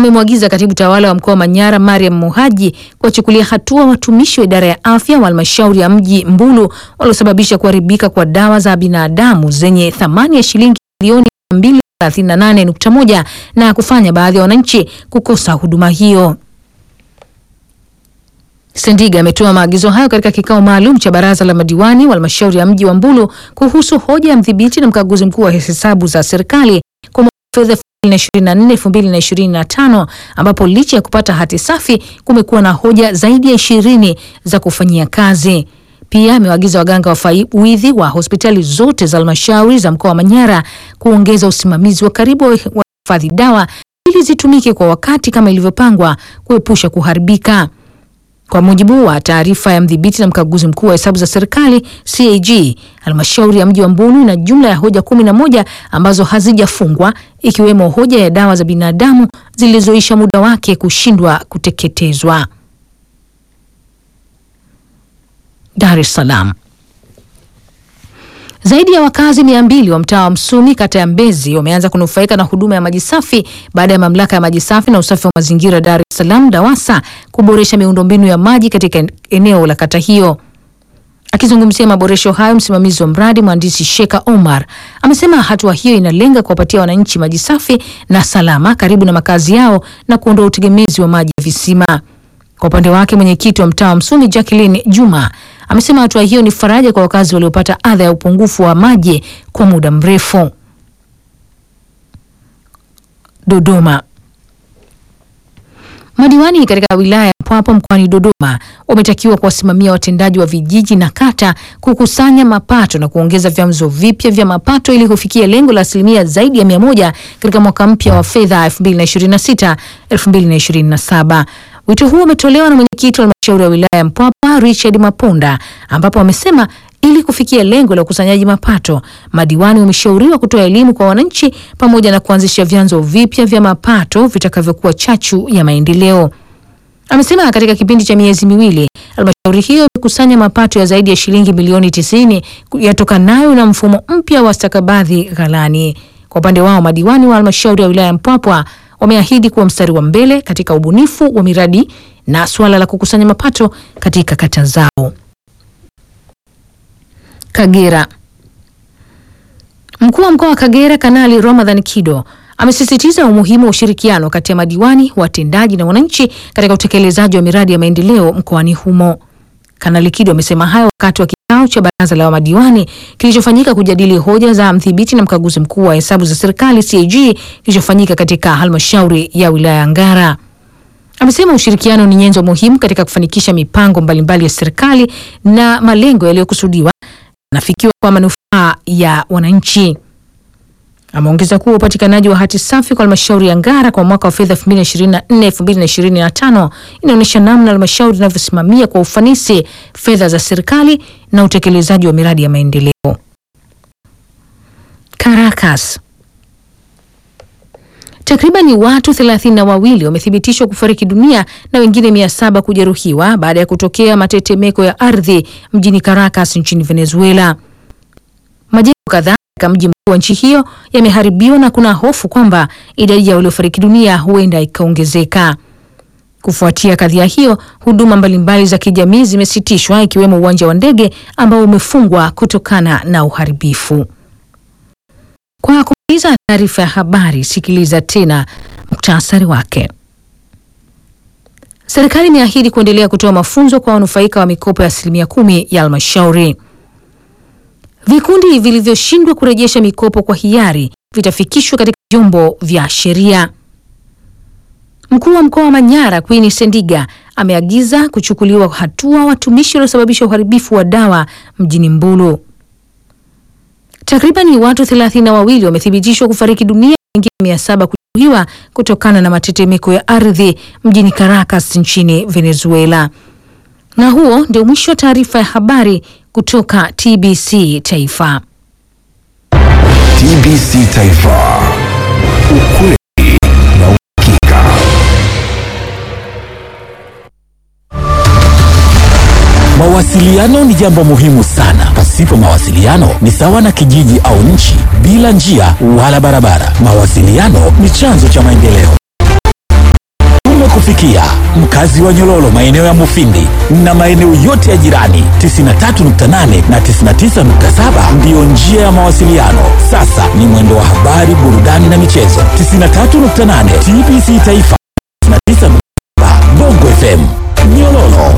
amemwagiza katibu tawala wa mkoa wa Manyara Mariam Muhaji kuwachukulia hatua watumishi wa idara ya afya wa halmashauri ya mji Mbulu waliosababisha kuharibika kwa dawa za binadamu zenye thamani ya shilingi milioni 238.1 na kufanya baadhi ya wananchi kukosa huduma hiyo. Sendiga ametoa maagizo hayo katika kikao maalum cha baraza la madiwani wa halmashauri ya mji wa Mbulu kuhusu hoja ya mdhibiti na mkaguzi mkuu wa hesabu za serikali kwa mwaka wa fedha 2024-2025 ambapo licha ya kupata hati safi kumekuwa na hoja zaidi ya ishirini za kufanyia kazi. Pia amewaagiza waganga wafawidhi wa hospitali zote za halmashauri za mkoa wa Manyara kuongeza usimamizi wa karibu wa hifadhi dawa ili zitumike kwa wakati kama ilivyopangwa kuepusha kuharibika. Kwa mujibu wa taarifa ya mdhibiti na mkaguzi mkuu wa hesabu za serikali CAG, halmashauri ya mji wa Mbulu ina jumla ya hoja kumi na moja ambazo hazijafungwa ikiwemo hoja ya dawa za binadamu zilizoisha muda wake kushindwa kuteketezwa. Dar es Salaam. Zaidi ya wakazi mia mbili wa mtaa wa Msumi kata ya Mbezi wameanza kunufaika na huduma ya maji safi baada ya mamlaka ya maji safi na usafi wa mazingira Dar es Salaam DAWASA kuboresha miundombinu ya maji katika eneo la kata hiyo. Akizungumzia maboresho hayo, msimamizi wa mradi mhandisi Sheka Omar amesema hatua hiyo inalenga kuwapatia wananchi maji safi na salama karibu na makazi yao na kuondoa utegemezi wa maji ya visima. Kwa upande wake mwenyekiti wa mtaa wa Msumi Jacqueline Juma amesema hatua hiyo ni faraja kwa wakazi waliopata adha ya upungufu wa maji kwa muda mrefu. Dodoma. Madiwani katika wilaya ya Mpwapwa mkoani Dodoma wametakiwa kuwasimamia watendaji wa vijiji na kata kukusanya mapato na kuongeza vyanzo vipya vya mapato ili kufikia lengo la asilimia zaidi ya mia moja katika mwaka mpya wa fedha 2026 2027. Wito huo umetolewa na mwenyekiti wa halmashauri ya wilaya ya Mpwapwa Richard Mapunda, ambapo wamesema ili kufikia lengo la ukusanyaji mapato, madiwani wameshauriwa kutoa elimu kwa wananchi pamoja na kuanzisha vyanzo vipya vya mapato vitakavyokuwa chachu ya maendeleo. Amesema katika kipindi cha miezi miwili halmashauri hiyo imekusanya mapato ya zaidi ya shilingi milioni tisini yatokanayo na mfumo mpya wa stakabadhi ghalani. Kwa upande wao, madiwani wa halmashauri ya wilaya ya Mpwapwa wameahidi kuwa mstari wa mbele katika ubunifu wa miradi na suala la kukusanya mapato katika kata zao. Kagera. Mkuu wa mkoa wa Kagera Kanali Ramadhan Kido amesisitiza umuhimu wa ushirikiano kati ya madiwani, watendaji na wananchi katika utekelezaji wa miradi ya maendeleo mkoani humo. Kanali Kido amesema hayo wakati wa kikao cha baraza la madiwani kilichofanyika kujadili hoja za mdhibiti na mkaguzi mkuu wa hesabu za serikali CAG kilichofanyika katika halmashauri ya wilaya ya Ngara. Amesema ushirikiano ni nyenzo muhimu katika kufanikisha mipango mbalimbali ya serikali na malengo yaliyokusudiwa yanafikiwa kwa manufaa ya wananchi. Ameongeza kuwa upatikanaji wa hati safi kwa halmashauri ya Ngara kwa mwaka wa fedha 2024-2025 inaonyesha namna halmashauri inavyosimamia kwa ufanisi fedha za serikali na utekelezaji wa miradi ya maendeleo. Caracas. Takribani watu thelathini na wawili wamethibitishwa kufariki dunia na wengine mia saba kujeruhiwa baada ya kutokea matetemeko ya ardhi mjini Caracas nchini Venezuela. Majengo kadhaa katika mji mkuu wa nchi hiyo yameharibiwa na kuna hofu kwamba idadi ya waliofariki dunia huenda ikaongezeka. Kufuatia kadhia hiyo, huduma mbalimbali za kijamii zimesitishwa ikiwemo uwanja wa ndege ambao umefungwa kutokana na uharibifu. Kwa kumaliza taarifa ya habari, sikiliza tena muktasari wake. Serikali imeahidi kuendelea kutoa mafunzo kwa wanufaika wa mikopo ya asilimia kumi ya halmashauri. Vikundi vilivyoshindwa kurejesha mikopo kwa hiari vitafikishwa katika vyombo vya sheria. Mkuu wa mkoa wa Manyara Queen Sendiga ameagiza kuchukuliwa hatua watumishi waliosababisha uharibifu wa dawa mjini Mbulu. Takribani watu thelathini na wawili wamethibitishwa kufariki dunia, wengine mia saba kujeruhiwa kutokana na matetemeko ya ardhi mjini Caracas nchini Venezuela. Na huo ndio mwisho wa taarifa ya habari kutoka TBC Taifa. TBC Taifa. Ukweli na uhakika. Mawasiliano ni jambo muhimu sana. Pasipo mawasiliano ni sawa na kijiji au nchi bila njia wala barabara. Mawasiliano ni chanzo cha maendeleo. zimewafikia mkazi wa Nyololo, maeneo ya Mufindi na maeneo yote ya jirani. 93.8 na 99.7 ndiyo njia ya mawasiliano. Sasa ni mwendo wa habari, burudani na michezo. 93.8 TBC Taifa, 99.7 Bongo FM Nyololo.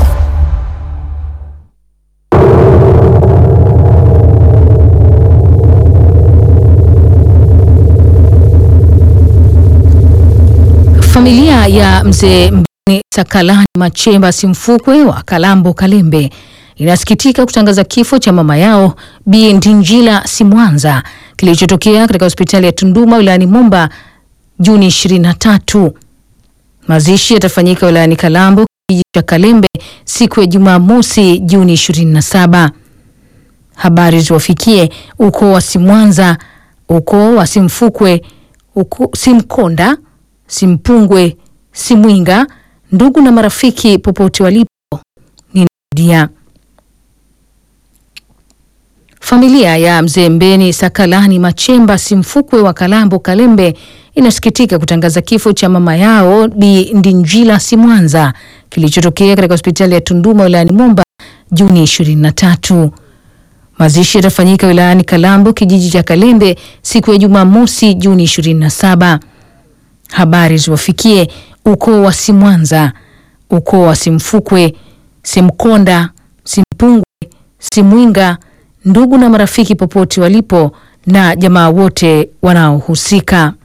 Familia ya mzee Mbeni Sakalani Machemba Simfukwe wa Kalambo Kalembe inasikitika kutangaza kifo cha mama yao Bi Ndinjila Simwanza kilichotokea katika hospitali ya Tunduma wilayani Momba Juni 23. Mazishi yatafanyika wilayani Kalambo kijiji cha Kalembe siku ya Jumamosi Juni 27. Habari ziwafikie ukoo wa Simwanza, ukoo wa Simfukwe, ukoo Simkonda Simpungwe, Simwinga, ndugu na marafiki popote walipo. Ninarudia, familia ya mzee Mbeni Sakalani Machemba Simfukwe wa Kalambo Kalembe inasikitika kutangaza kifo cha mama yao Bi Ndinjila Simwanza kilichotokea katika hospitali ya Tunduma wilayani Momba Juni 23. Mazishi yatafanyika wilayani Kalambo kijiji cha Kalembe siku ya Jumamosi Juni 27. Habari ziwafikie ukoo wa Simwanza, ukoo wa Simfukwe, Simkonda, Simpungwe, Simwinga, ndugu na marafiki popote walipo na jamaa wote wanaohusika.